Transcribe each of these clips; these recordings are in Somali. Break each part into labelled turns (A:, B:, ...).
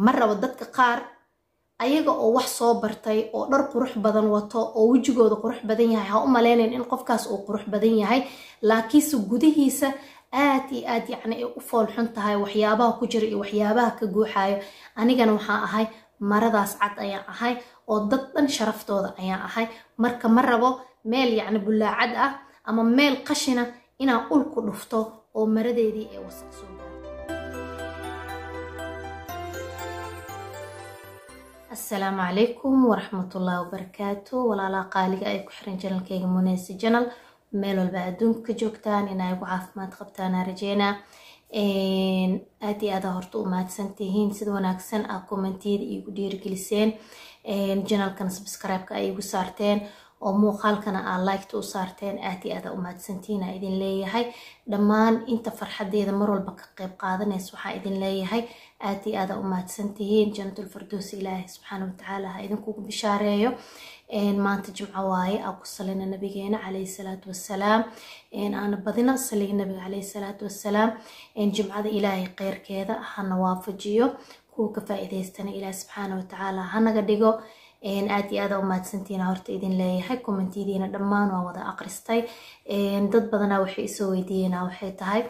A: ma rabo dadka qaar ayaga oo wax soo bartay oo dhar qurux badan wato oo wejigooda qurux badan yahay ha u maleynayn in qofkaas uu qurux badan yahay laakiinse gudihiisa aad iyo aad yacni ay u foolxun tahay waxyaabaha ku jira iyo waxyaabaha ka guuxayo anigana waxaa ahay maradaas cad ayaan ahay oo dad dhan sharaftooda ayaan ahay marka ma rabo meel yacni bullaacad ah ama meel qashina inaan ul ku dhufto oo maradeedii ee wasaq soo asalaamu calaykum waraxmatullahi wabarakaatu walaalaha qaaliga ay ku xiran janalkeyga muneysi janal meel walba adduunka ka joogtaan inay ugu caafimaad qabtaana rajeynaa aad iyo aada horta u mahadsantihiin sida wanaagsan aa kommentiyada iigu dhiirigeliseen janalkana subscribe-ka ay igu saarteen oo muuqaalkana aa liketa u saarteen aad iyo aada u mahadsantihiin aa idin leeyahay dhammaan inta farxadeeda mar walba ka qeyb qaadanaysa waxaa idin leeyahay aad iyo aada u mahadsantihiin janatul fardoosi ilaahay subxaana watacaala ha idinkugu bishaareeyo maanta jimco waaye aa ku salina nabigeena calayhi salaatu wassalaam aana badina saliga nabiga calayhi salaatu wassalaam jimcada ilaahay kheyrkeeda hana waafajiyo kuwa ka faa-iideystana ilaahi subxaana watacaala hanaga dhigo aad iyo aada u mahadsantiina horta idin leeyahay kommentiyadiina dhammaan waa wada aqristay dad badanaa waxay isoo weydiiyeenaa waxay tahay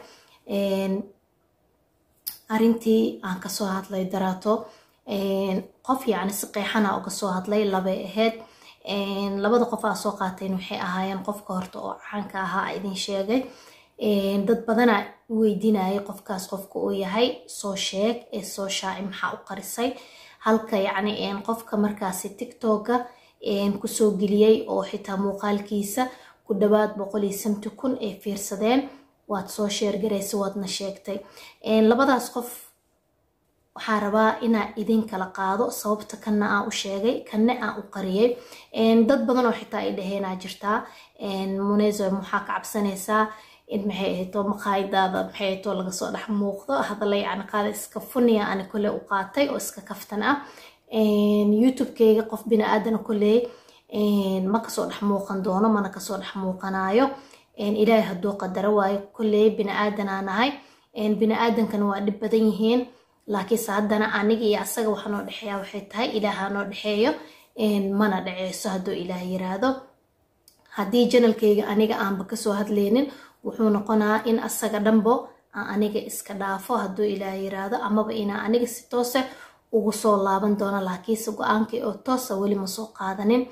A: arintii aan kasoo hadlay daraato qof yacni si qeexana uga soo hadlay labay ahayd labada qof aa soo qaateen waxay ahaayeen qofka horta oo caanka ahaa idin sheegay dad badanaa weydiinayay qofkaas qofka uu yahay soo sheeg ee soo shaaci maxaa u qarisay halka yacni qofka markaasi tictoga kusoo geliyey oo xitaa muuqaalkiisa ku dhawaad boqol iyo samti kun ay fiirsadeen waad soo sheergaraysa waadna sheegtay labadaas qof waxaa rabaa inaa idin kala qaado sababta kana aan u sheegay kanne aan u qariyay dad badan oo xitaa ay dhaheenaa jirtaa munezo maxaa ka cabsanaysaa in maxay ahayto maqaayadaada maxay ahayto laga soo dhex muuqdo hadala yacni qaada iska funiya ani kole u qaatay oo iska kaftan ah youtube-keyga qof bini-aadana koley ma kasoo dhex muuqan doono mana kasoo dhex muuqanaayo ilaahay hadduu qadaro waayo koley bini-aadanaa nahay bini-aadankana waa dhib badan yihiin laakiinse haddana aniga iyo asaga waxa noo dhexeeya waxay tahay ilaaha noo dhexeeyo mana dhaceyso hadduu ilaah yiraahdo haddii janalkeyga aniga aanba kasoo hadleynin wuxuu noqonaa in asaga dhanbo aan aniga iska dhaafo hadduu ilaah yiraahdo amaba inaa aniga si toose ugu soo laaban doono laakiinse go-aankii oo toosa weli ma soo qaadanin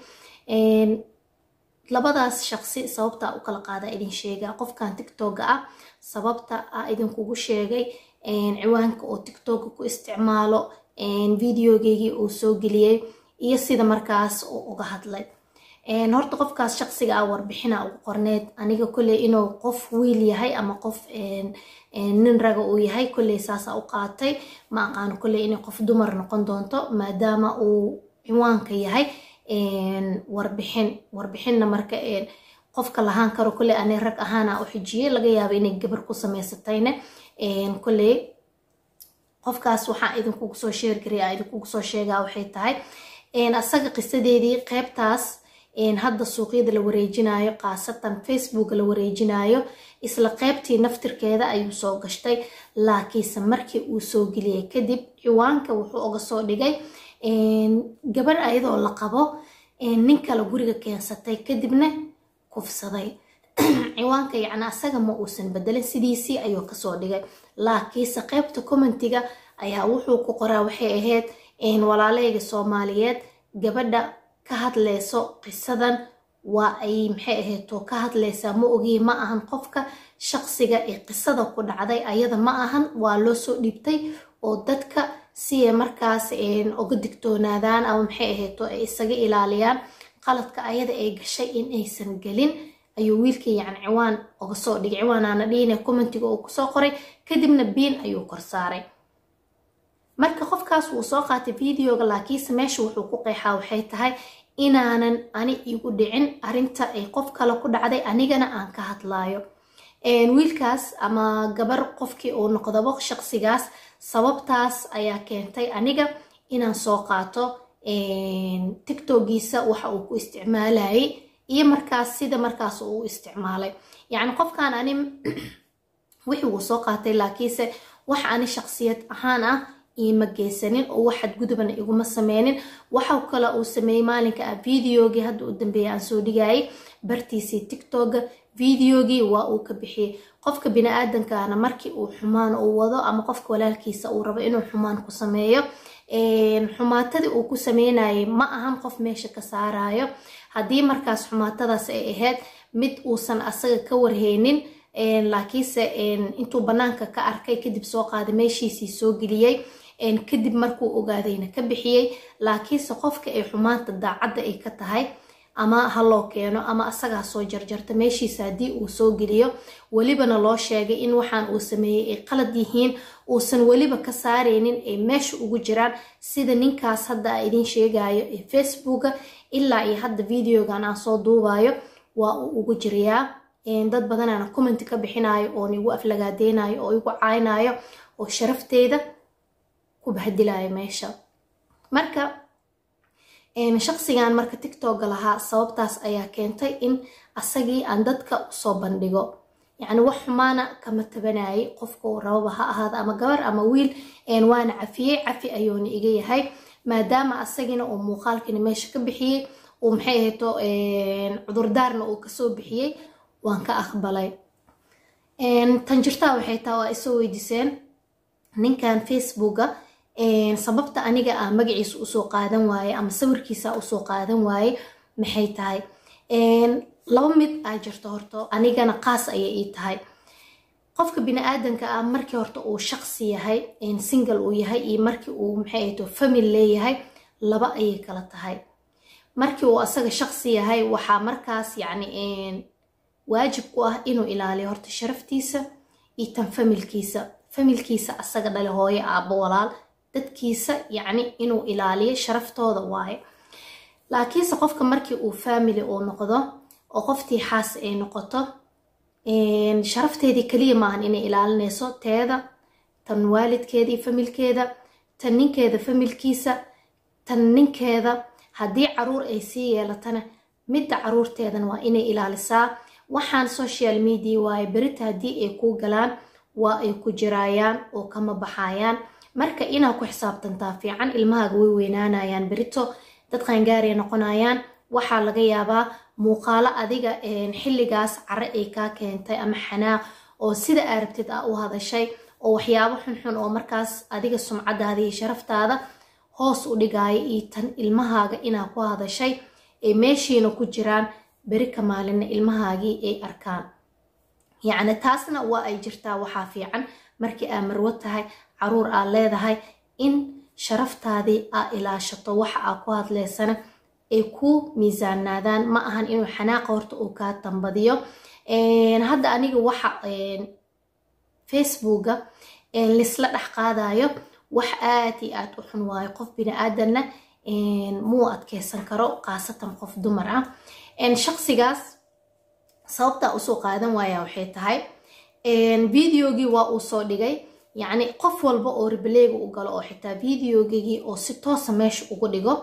A: labadaas shaqsi sababta u kala qaadaa idin sheegaa qofkan tictoga ah sababta a idinkugu sheegay ciwaanka oo tictoga ku isticmaalo videogeygii uu soo geliyey iyo sida markaas uu uga hadlay horta qofkaas shaqsiga ah warbixina ugu qorneed aniga koley inuu qof wiil yahay ama qof nin raga uu yahay koley saasa u qaatay ma aqaano koley inay qof dumar noqon doonto maadaama uu ciwaanka yahay warbixin warbixinna marka qofka lahaan karo koley ani rag ahaana u xijiyey laga yaaba inay gabar ku samaysatayne koley qofkaas waxaa idinkugu soo sheergaraya idinkugu soo sheegaa waxay tahay asaga qisadeedii qeybtaas hadda suuqyada la wareejinayo khaasatan facebook la wareejinayo isla qeybtii naftirkeeda ayuu soo gashtay laakiinse markii uu soo geliyay kadib ciwaanka wuxuu uga soo dhigay gabar ayadoo la qabo nin kale guriga keensatay kadibna kufsaday ciwaanka yacni asaga ma uusan bedelin sidiisii ayuu kasoo dhigay laakiinse qeybta commentiga ayaa wuxuu ku qoraa waxay ahayd walaaleyga soomaaliyeed gabadha ka hadleyso qisadan waa ay maxay ahayto ka hadleysaa ma ogii ma ahan qofka shaqsiga ee qisada ku dhacday ayada ma ahan waa loo soo dhiibtay oo dadka si ay markaas uga digtoonaadaan ama maxay ahayto ay isaga ilaaliyaan qaladka ayada ay gashay in aysan gelin ayuu wiilkii yacni ciwaan uga soo dhigay ciwaanaana dhiine commentiga uu kusoo qoray kadibna biin ayuu kor saaray marka qofkaas wuu soo qaatay videoga laakiinse meesha wuxuu ku qeexaa waxay tahay inaanan ani igu dhicin arinta ay qof kale ku dhacday anigana aan ka hadlaayo wiilkaas ama gabar qofkii uu noqdabo shaqsigaas sababtaas ayaa keentay aniga inaan soo qaato tictogiisa waxa uu ku isticmaalayay iyo markaas sida markaas uu isticmaalay yacni qofkan ani wixii wuu soo qaatay laakiinse wax ani shaqsiyad ahaan ah iima geysanin oo wax xadgudubana iguma sameynin waxa kale uu sameeyey maalinka ah videogii hadda u dambeeya aan soo dhigayay bartiisii tiktoka videogii waa uu ka bixiyey qofka bini-aadankana markii uu xumaan uu wado ama qofka walaalkiisa uu rabo inuu xumaan ku sameeyo xumaatadii uu ku sameynayay ma ahan qof meesha ka saarayo haddii markaas xumaatadaas ay ahayd mid uusan asaga ka warheynin laakiinse intuu banaanka ka arkay kadib soo qaaday meeshiisii soo geliyey kadib markuu ogaadayna ka bixiyey laakiinse qofka ay xumaanta daacadda ay ka tahay ama ha loo keeno ama asagaa soo jarjarta meeshiisa haddii uu soo geliyo welibana loo sheegay in waxaan uu sameeyey ay qalad yihiin uusan weliba ka saareynin ay meesha ugu jiraan sida ninkaas hadda a idiin sheegayo ee facebooka ilaa iyo hadda videogan aan soo duubayo waa uu ugu jirayaa dad badanaana commenti ka bixinayo oon igu aflagaadeynayo oo igu caynayo oo sharafteeda ku bahdilayo meesha marka shaqsigan marka tictoga lahaa sababtaas ayaa keentay in asagii aan dadka usoo bandhigo yacni wax xumaana kama tabanayay qofkau rababa ha ahaada ama gabar ama wiil waana cafiyey cafi ayuuna iga yahay maadaama asagina uu muuqaalkiina meesha ka bixiyey uu maxay ahayto cudurdaarna uu kasoo bixiyey waan ka aqbalay tan jirtaa waxay taa waa isoo weydiiseen ninkan facebooka sababta aniga ah magaciisa usoo qaadan waaye ama sawirkiisa usoo qaadan waaye maxay tahay laba mid aa jirto horto anigana qaas ayay ii tahay qofka bini-aadanka ah markii horta uu shaqsi yahay single uu yahay iyo markii uu maxay ahayto family leeyahay laba ayay kala tahay markii uu asaga shaqsi yahay waxaa markaas yacni waajib ku ah inuu ilaaliyo horta sharaftiisa iyo tan familkiisa familkiisa asaga dhale hooyo aabbo walaal dadkiisa yacni inuu ilaaliyo sharaftooda waaye laakiinse qofka markii uu family uu noqdo oo qoftii xaas ay noqoto sharafteedii keliya maahan inay ilaalinayso teeda tan waalidkeeda iyo familkeeda tan ninkeeda familkiisa tan ninkeeda haddii caruur ay sii yeelatana midda caruurteedana waa inay ilaalisaa waxaan social media waaye berita haddii ay kuu galaan waa ay ku jiraayaan oo kama baxayaan marka inaa ku xisaabtantaa fiican ilmahaaga way weynaanayaan berito dad qaangaaray noqonayaan waxaa laga yaabaa muuqaalo adiga xilligaas care ay kaa keentay ama xanaaq oo sida aa rabtid ah u hadashay oo waxyaabo xunxun oo markaas adiga sumcadaada iyo sharaftaada hoos u dhigaayo iyo tan ilmahaaga inaa ku hadashay ay meeshiina ku jiraan beri ka maalinna ilmahaagii ay arkaan yacni taasna waa ay jirtaa waxaa fiican markii aa marwo tahay caruur aad leedahay in sharaftaadii aa ilaashato waxa aa ku hadleysana ay ku miisaanaadaan ma ahan inuu xanaaqa horta uu kaa tambadiyo hadda aniga waxa facebooka lisla dhex qaadayo wax aad iyo aad u xun waayo qof bini-aadanna muu adkeysan karo khaasatan qof dumar ah shaqsigaas sababtaa usoo qaadan waaya waxay tahay videogii waa uu soo dhigay yacni qof walba oo ribaleyga u galo oo xitaa videogigii oo si toosa meesha ugu dhigo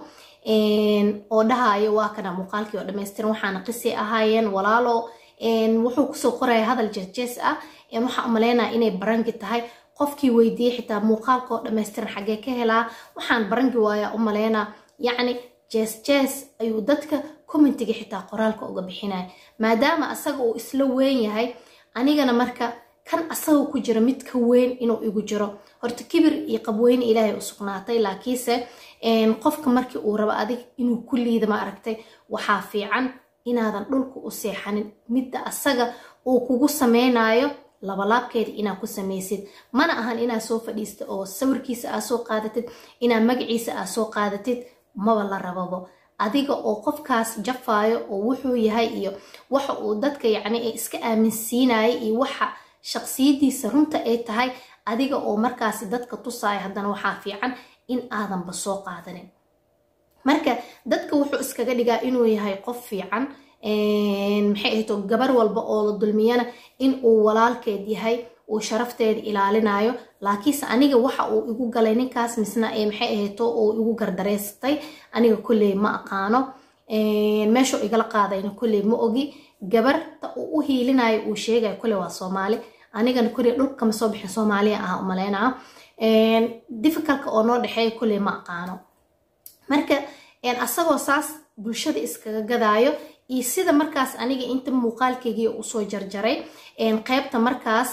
A: oo dhahayo waa kana muuqaalkii oo dhamaystiran waxaana qisi ahaayeen walaalo wuxuu kusoo qoraya hadal jeesjees ah waxaa umaleynaya inay barangi tahay qofkii weydiiyey xitaa muuqaalka oo dhamaystiran xaggee ka helaa waxaan barangi waayaa u maleynaa yacni jees jees ayuu dadka commentiga xitaa qoraalka uga bixinaya maadaama asaga uu isla weyn yahay anigana marka kan asaga ku jira mid ka weyn inuu igu jiro horta kibir iyo qabweyne ilaahay u sugnaatay laakiinse qofka markii uu rabo adig inuu ku liida ma aragtay waxaa fiican inaadan dhulka u seexanin midda asaga uu kugu sameynayo labalaabkeeda inaa ku samaysid mana ahan inaa soo fadhiista oo sawirkiisa aa soo qaadatid inaa magaciisa aa soo qaadatid maba la rababo adiga oo qofkaas jafaayo oo wuxuu yahay iyo waxa uu dadka yacni iska aaminsiinaya iyo waxa shaqsiyadiisa runta ay tahay adiga oo markaasi dadka tusaayo haddana waxaa fiican in aadanba soo qaadanin marka dadka wuxuu iskaga dhigaa inuu yahay qof fiican maxay ahayto gabar walba oo la dulmiyana in uu walaalkeed yahay uu sharafteeda ilaalinayo laakiinse aniga waxa uu igu galay ninkaas misna maxay ahayto uu igu gardareystay aniga kolley ma aqaano meeshuu igala qaadayna kolley ma ogi gabarta uu u hiilinayo uu sheegayo kolley waa soomaali anigana kolley dhulka kama soo bixin soomaaliya ah umaleynaa difficalka oo noo dhexeeya kulley ma aqaano marka asagoo saas bulshada iskaga gadaayo iyo sida markaas aniga inta muuqaalkeygii usoo jarjaray qeybta markaas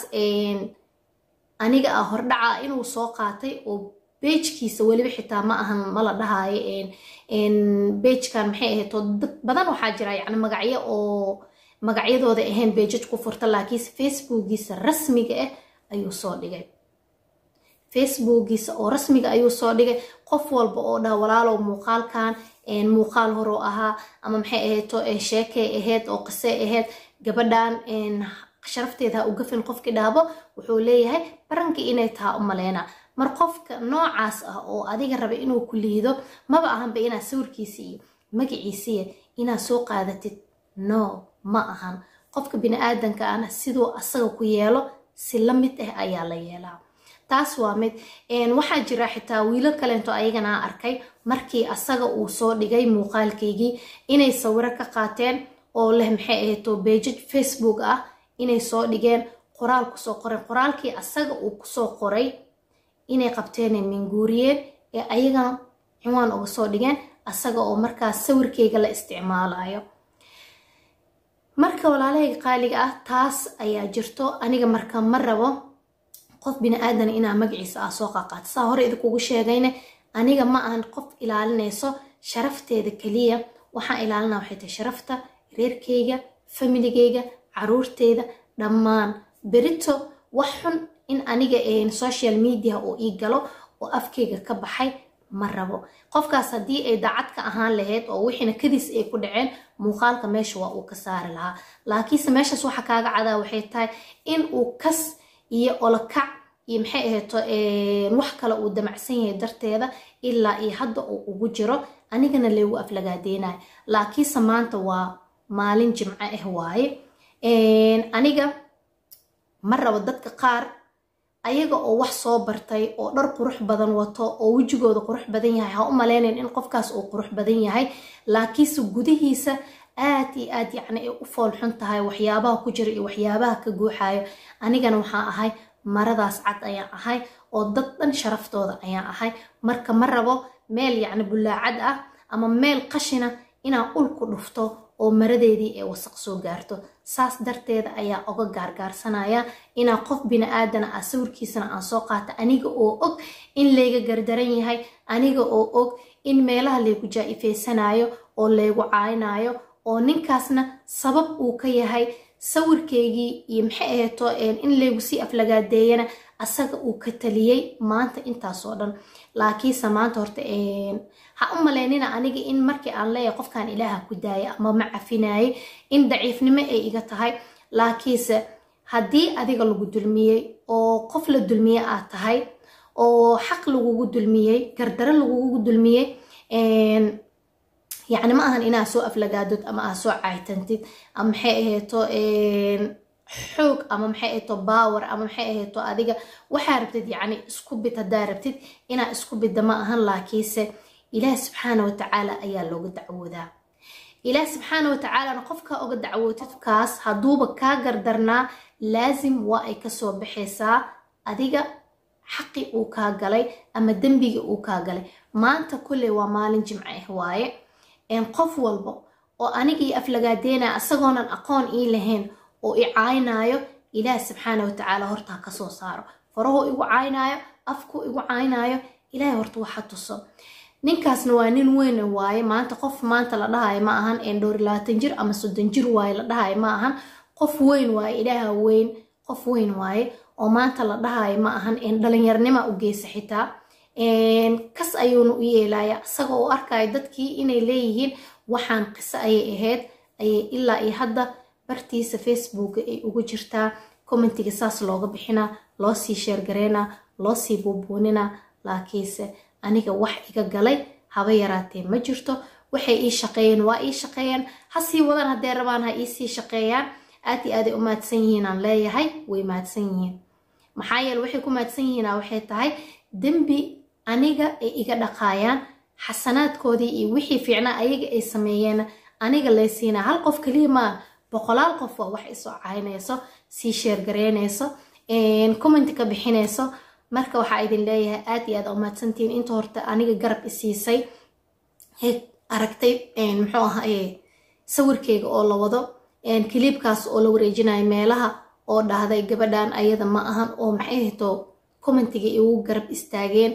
A: aniga ah hordhaca inuu soo qaatay oo beejkiisa weliba xitaa ma ahan mala dhahaayo beejkan maxay ahayd oo dad badan waxaa jira yacni magacyo oo magacyadooda ahayn beejaj ku furta laakiinse facebookiisa rasmiga ah ayuu soo dhigay facebookiisa oo rasmiga ayuu soo dhigay qof walba oo dhaha walaalow muuqaalkan muuqaal horoo ahaa ama maxay ahayd to sheekay ahayd oo qisey ahayd gabadhan sharafteeda ha u gafin qofkii dhahbo wuxuu leeyahay barankii inay taha u maleyna mar qofka noocaas ah oo adiga raba inuu ku liido maba ahanba inaad sawirkiisa iyo magaciisiya inaad soo qaadatid no ma ahan qofka bini-aadanka ana siduu asaga ku yeelo si la mid ah ayaa la yeelaa taas waa mid waxaa jira xitaa wiilo kaleento ayagana arkay markii asaga uu soo dhigay muuqaalkaygii inay sawiro ka qaateen oo leh maxay ahayto beejaj facebook ah inay soo dhigeen qoraal kusoo qoreen qoraalkii asaga uu kusoo qoray inay qabteen minguuriyeen ee ayagana ciwaan uga soo dhigeen asaga oo markaas sawirkeyga la isticmaalayo marka walaalahayga qaaliga ah taas ayaa jirto aniga marka ma rabo qof bini-aadan inaa magaciisa ah soo qaqaato saa hore idinkugu sheegayne aniga ma ahan qof ilaalinayso sharafteeda keliya waxaan ilaalina waxay tahay sharafta reerkeyga familigeyga caruurteeda dhammaan berito wax xun in aniga social media oo ii galo oo afkeyga ka baxay ma rabo qofkaas haddii ay daacad ka ahaan lahayd oo wixiina kadiis ay ku dhaceen muuqaalka meesha waa uu ka saari lahaa laakiinse meeshaas waxa kaaga cadaa waxay tahay in uu kas iyo olokac iyo maxay ahayto wax kale uu damacsan yahay darteeda ilaa iyo hadda uu ugu jiro anigana laygu aflagaadeynayo laakiinse maanta waa maalin jimco ah waaye aniga ma rabo dadka qaar ayaga oo wax soo bartay oo dhar qurux badan wato oo wejigooda qurux badan yahay ha u maleynayn in qofkaas uu qurux badan yahay laakiinse gudihiisa aad iyo aad yacni ay u foolxun tahay waxyaabaha ku jira iyo waxyaabaha ka guuxayo anigana waxaan ahay maradaas cad ayaan ahay oo dad dhan sharaftooda ayaan ahay marka ma rabo meel yacni bullaacad ah ama meel qashina inaan ul ku dhufto oo maradeedii ee wasaq soo gaarto saas darteeda ayaa oga gaargaarsanaya inaan qof bini-aadana ah sawirkiisana aan soo qaato aniga oo og in layga gardaran yahay aniga oo og in meelaha laygu jaa-ifeysanayo oo laygu caaynayo oo ninkaasna sabab uu ka yahay sawirkeygii iyo maxay ahayto in laygu sii aflagaadeeyana asaga uu ka taliyey maanta intaasoo dhan laakiinse maanta horta ha u maleynina aniga in markii aan leeyahay qofkan ilaaha ku daaya ama ma cafinaayay in daciifnimo ay iga tahay laakiinse haddii adiga lagu dulmiyey oo qof la dulmiye aad tahay oo xaq lagugu dulmiyey gardaro lagugu dulmiyey yacni ma ahan inaad soo aflagaadod ama aad soo caytantid ama maxay ahayto xoog ama maxay ahayto baawer ama maxay ahayto adiga waxaa rabtid yacni isku bid haddaa rabtid inaad isku bidda ma ahan laakiinse ilaah subxaana watacaala ayaa looga dacwoodaa ilaah subxaana watacaalana qofkaa oga dacwootidkaas hadduuba kaa gardarnaa laasim waa ay kasoo baxaysaa adiga xaqi uu kaa galay ama dembigii uu kaa galay maanta kolley waa maalin jimco ah waaye qof walba oo anigii aflagaadeynaya asagoonan aqoon ii lahayn oo i caynaayo ilaah subxaana watacaala horta ha kasoo saaro farahuu igu caynaayo afkuu igu caynaayo ilaahay horta waxa tuso ninkaasna waa nin weyn waaye maanta qof maanta la dhahayo ma ahan dhowr labaatan jir ama soddon jir waaye la dhahayo ma ahan qof weyn waaye ilaaha weyn qof weyn waaye oo maanta la dhahayo ma ahan dhalinyarnima u geysa xitaa kas ayuuna u yeelaya isaga oo arkayo dadkii inay leeyihiin waxaan qiso ayay ahayd ayay ilaa iyo hadda bartiisa facebooka ay ugu jirtaa commentiga saas looga bixinaa loo sii sheergareynaa loo sii buubuuninaa laakiinse aniga wax iga galay haba yaraatee ma jirto waxay ii shaqeeyeen waa ii shaqeeyeen ha sii wadan haddee rabaan ha iisii shaqeeyaan aad iyo aaday u mahadsan yihiin aan leeyahay way mahadsan yihiin maxaa yeele waxay ku mahadsan yihiina waxay tahay dembi aniga ay iga dhaqaayaan xasanaadkoodii iyo wixii fiicnaa ayaga ay sameeyeen aniga laysiinaa hal qof keliya maa boqolaal qof waa wax isoo caynayso sii sheergareynayso comment ka bixinayso marka waxaa idin leeyahay aad iyo aad umahadsantihiin inta horta aniga garab isiisay aragtay muxuu ahaye sawirkeyga oo la wado kiliibkaas oo la wareejinayo meelaha oo dhahday gabadhan ayada ma ahan oo maxay hito commentiga igu garab istaageen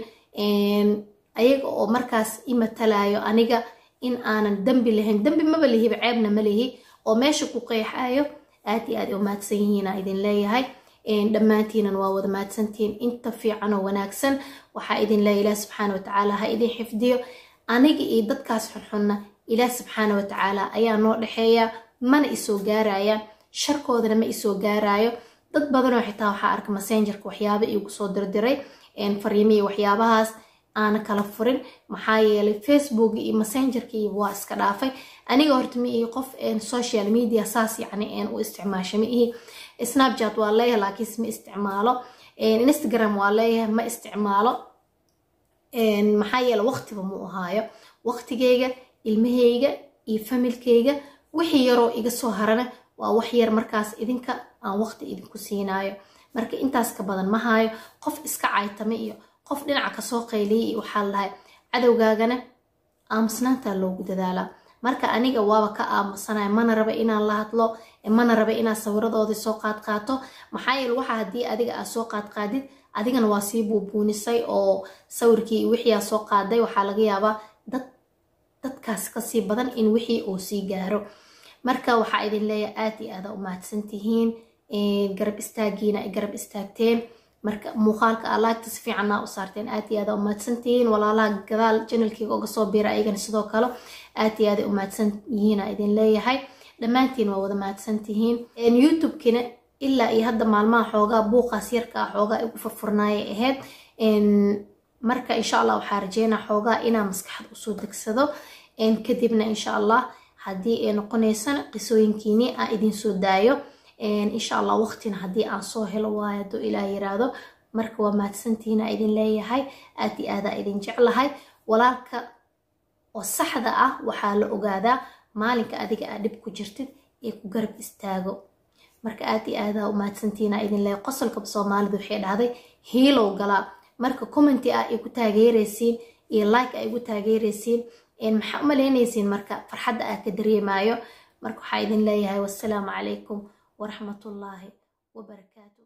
A: ayaga oo markaas i matalayo aniga in aanan dembi lahayn dembi maba lihiba ceebna ma lihi oo meesha ku qeexayo aad iyo aad umahadsan yihiina idin leeyahay dhammaantiinan waa wada mahadsantihiin inta fiican oo wanaagsan waxaa idin leeyahay ilaah subxaana watacaala ha idin xifdiyo aniga iyo dadkaas xunxunna ilaah subxaana watacaala ayaa noo dhexeeya mana isoo gaarayaan sharkoodana ma isoo gaarayo dad badanoo xitaa waxaa arka messengerka waxyaaba igu soo dirdiray fariimihii waxyaabahaas aana kala furin maxaa yeelay facebook iyo messengerka iyo waa iska dhaafay aniga horta ma ihi qof social media saas yacni u isticmaasha ma ihi snapchat waa leeyahay laakiinse ma isticmaalo instagram waa leeyahay ma isticmaalo maxaa yeele waqtiba mu ahaayo waqtigeyga ilmaheyga iyo familkeyga wixii yaroo iga soo harana waa wax yar markaas idinka aan waqti idinku siinaayo marka intaas ka badan ma haayo qof iska caytame iyo qof dhinaca kasoo qayliyay iyo waxaa lahay cadowgaagana aamusnaantaa loogu dadaalaa marka aniga waaba ka aamusanaya mana raba inaan la hadlo mana raba inaad sawiradoodii soo qaadqaato maxaa yeele waxa haddii adiga aad soo qaadqaadid adigana waa sii buubuunisay oo sawirkii wixiiaa soo qaaday waxaa laga yaabaa dad dadkaas kasii badan in wixii uu sii gaaro marka waxaa idin leeyahay aad iyo aada umahadsan tihiin garab istaagiina ay garab istaagteen marka muuqaalka alaagta si fiicanaa u saarteen aad iyo aada umahadsan tihiin walaalaha gadaal janalkeyga oga soo biira ayagana sidoo kale aad iyo aada umahadsan yihiina idin leeyahay dhammaantiin waa wada mahadsan tihiin youtube-kina ilaa iyo hadda maalmaha xoogaa buuqaas yarka ah xoogaa igu furfurnaayay ahayd marka insha allah waxaa rajeynaa xoogaa inaa maskaxda usoo degsado kadibna insha allah haddii ay noqonaysana qisooyinkiini aan idinsoo daayo insha allah waqtina haddii aan soo helo waayo hadduu ilaah yiraahdo marka waa mahadsantihiina idin leeyahay aad iyo aadaa idin jeclahay walaalka oo saxda ah waxaa la ogaadaa maalinka adiga aad dhib ku jirtid ee ku garab istaago marka aad iyo aadaa u mahadsantihiina idin leeyahay qosolka soomaalidu waxay dhahday hiilow galaa marka commenti ah ay ku taageeraysiin iyo like ay igu taageeraysiin maxaa u malaynaysiin marka farxadda aa ka dareemaayo marka waxaa idin leeyahay wassalaamu calaykum waraxmatullaahi wabarakaatu